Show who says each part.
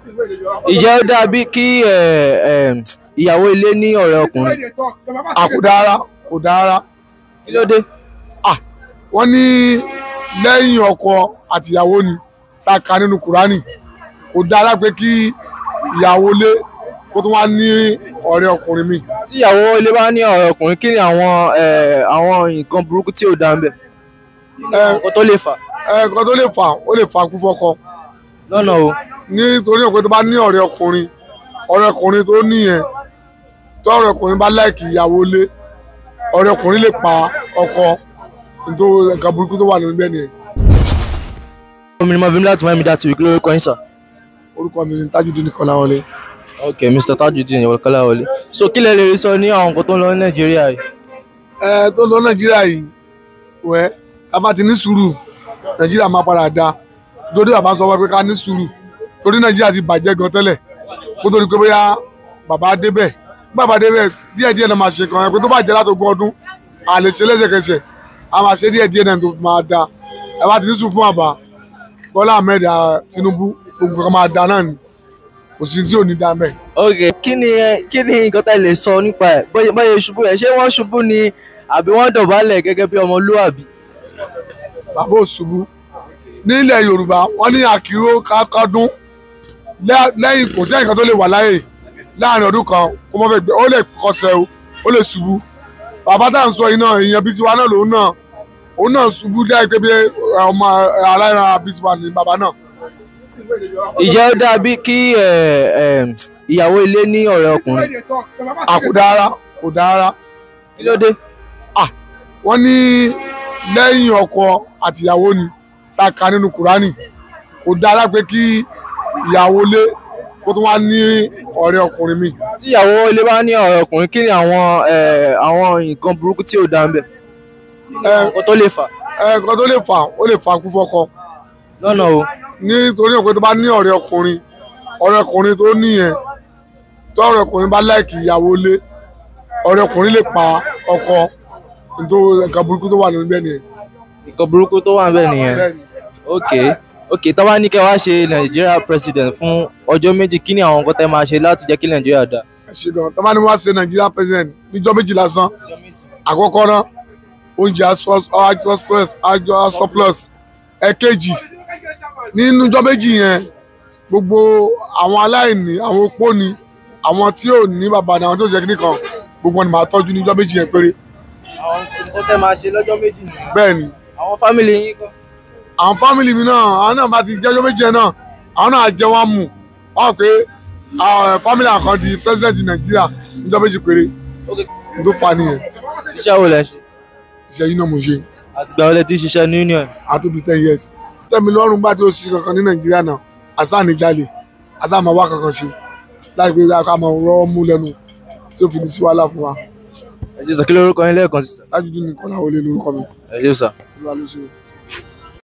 Speaker 1: ìjẹ́ ó dàbí kí ẹ, ẹ, ìyàwó ilé ní ọ̀rẹ́ ọkùnrin
Speaker 2: àkùdára kò dára
Speaker 1: kí ló dé.
Speaker 2: wọ́n ní lẹ́yìn ọkọ àtìyàwó ni tá a kà nínú kùránì kò dára pé kí ìyàwó lé kó tó wá ní ọ̀rẹ́ ọkùnrin mi
Speaker 1: tí ìyàwó ilé bá ní ọ̀rẹ́ ọkùnrin kí ni àwọn ẹ, àwọn nǹkan burúkú tí ò dá ń bẹ̀. nǹkan tó lè fà
Speaker 2: ẹ̀ẹ̀kan tó lè fà ó lè fà kú fọ́kọ
Speaker 1: lọ́nà o.
Speaker 2: nítorí pé tó bá ní ọ̀rẹ́ ọkùnrin ọ̀rẹ́ ọkùnrin tó níyẹn tó ọ̀rẹ́ ọkùnrin bá láìkì ìyàwó lé ọ̀rẹ́ ọkùnrin lè pa ọkọ nítorí nǹkan burúkú tó wà nínú bẹ́ẹ̀ nìyẹn
Speaker 1: omi ni mo fi ń láti máa mi dá tìwí kí lórí kọ́yìn sà.
Speaker 2: orúkọ mi ni Tajudeen Kọ́láwọlé
Speaker 1: ok mr tajudeen ìwọ̀kọ́lá wọlé so kí lẹ lè rí sọ ní àwọn nǹkan tó ń lọ ní nàìjíríà yìí.
Speaker 2: ẹ tó lọ nàìjíríà yìí wẹ́ a bá ti ní sùúrù nàìjíríà máa padà dáa torí bàbá sọ wá pé ká ní sùúrù torí nàìjíríà ti bàjẹ́ gan tẹ́lẹ̀ kó tó di pé bóyá bàbá débẹ̀ bí bàbá débẹ̀ díẹ̀ díẹ̀ náà máa ṣe kan ẹ pé tó bàjẹ́ látògùn ọdún a lè ṣe lẹ́sẹ̀kẹsẹ̀ a máa ṣe díẹ̀ díẹ̀ náà tó fi máa da ẹ bá ti ní sùúrù fún bàbá Bọ́lá Ahmed ah, Tinubu gbogbo kan máa da náà ni kò sí tí ò ní da mẹ́
Speaker 1: ok kí ni ẹ- kí ni nǹkan tá ẹ lè sọ nípa ẹ bóyá bóyá ṣubú ẹ ṣé wọ́n ṣubú ni àbí wọ́n dọ̀bálẹ̀ gẹ́gẹ́ bí ọmọlúwàbí.
Speaker 2: bàbá òṣùbù nílẹ̀ yorùbá wọ́n ní àkìrò kákọ́dún lẹ́- lẹ́yìn kò sí ẹnìkan tó lè wà láyè láàrin ọdún kan kó mọ́ fẹ́ gbé ó lè kọsẹ̀ o ó lè ṣubú bàbá tá à ń sọ yìí náà èèyàn bíi tiwa náà lòun náà òun náà ṣubú láì pé bí ọmọ aláìran bíi tiwa ní bàbá náà
Speaker 1: ìjẹ́ ó dàbí kí ẹ, ẹ, ìyàwó ilé ní ọ̀rẹ́ ọkùnrin
Speaker 2: àkùdára kò dára
Speaker 1: kí ló dé.
Speaker 2: wọ́n ní lẹ́yìn ọkọ àtìyàwó ni tá a kà nínú kùránì kò dára pé kí ìyàwó lé kó tó wá ní ọ̀rẹ́ ọkùnrin mi
Speaker 1: tí ìyàwó ilé bá ní ọ̀rẹ́ ọkùnrin kí ni àwọn ẹ, àwọn nǹkan burúkú tí ò dá ń bẹ̀. nǹkan tó lè fà
Speaker 2: ẹ̀ẹ̀kan tó lè fà ó lè fà kú fọ́kọ
Speaker 1: lọ́nà o.
Speaker 2: nítorí pé tó bá ní ọ̀rẹ́ ọkùnrin ọ̀rẹ́ ọkùnrin tó níyẹn tó ọ̀rẹ́ ọkùnrin bá láìkì ìyàwó lé ọ̀rẹ́ ọkùnrin lè pa ọkọ nítorí nǹkan burúkú tó wà nínú bẹ́ẹ̀ nìyẹn.
Speaker 1: nǹkan burúkú tó wà ń bẹ̀ nìyẹn.
Speaker 2: Bẹ́ẹ̀ni.
Speaker 1: ok ok tó bá ní kẹ́ wá ṣe nàìjíríà president fún ọjọ́ méjì kí ni àwọn nǹkan tẹ́ máa ṣe láti jẹ́ kí nàìjíríà dá.
Speaker 2: ẹ ṣe gan tó bá ní wọ́n á ṣe nàìjíríà president níjọ́ méjì lásán àkọ́kọ́ náà oúnjẹ surplus àjọ surplus ẹ̀kejì nínú ọjọ́ méjì yẹn gbogbo àwọn aláìní àwọn opó ni àwọn tí ò ní bàbá ni àwọn tí ò ṣe kíní kan gbogbo wọn ni màá tọ́jú ní ọjọ́ méjì yẹn péré
Speaker 1: àwọn nǹkan tẹ́ máa ṣe lọ́jọ́ méjì nìyẹn.
Speaker 2: bẹ́ẹ̀ ni
Speaker 1: àwọn fámìlì yín kọ́.
Speaker 2: àwọn fámìlì mi náà àwọn náà bá ti jẹ́ ọjọ́ méjì yẹn náà àwọn náà jẹ́ wọn mú wọn pé àwọn fámìlì àkàn di president nàìjíríà níjọ́ méjì péré
Speaker 1: ok
Speaker 2: n tó fa nìyẹn
Speaker 1: iṣẹ́ wo lẹ ṣe
Speaker 2: iṣẹ́ yìí náà mo ṣe
Speaker 1: àtìgbà wo lẹ ti ṣiṣẹ́ ní union.
Speaker 2: àtúbí ten years tẹ́mi lọ́rùn bá tí ó sí kankan ní nàìjíríà náà àṣà níjàlè àṣà máa wá kankan ṣe láì pé ká máa rọ́ mú lẹ́nu tí ó fi ní sí wàhálà fún wa
Speaker 1: ẹ jẹ́ sọ kí lórúkọ yín lẹ́ẹ̀kan sí.
Speaker 2: Tajudeen Kọ́láwọlé lórúkọ mi
Speaker 1: ẹ jẹ́ sọ.
Speaker 2: tí wàá ló ṣe.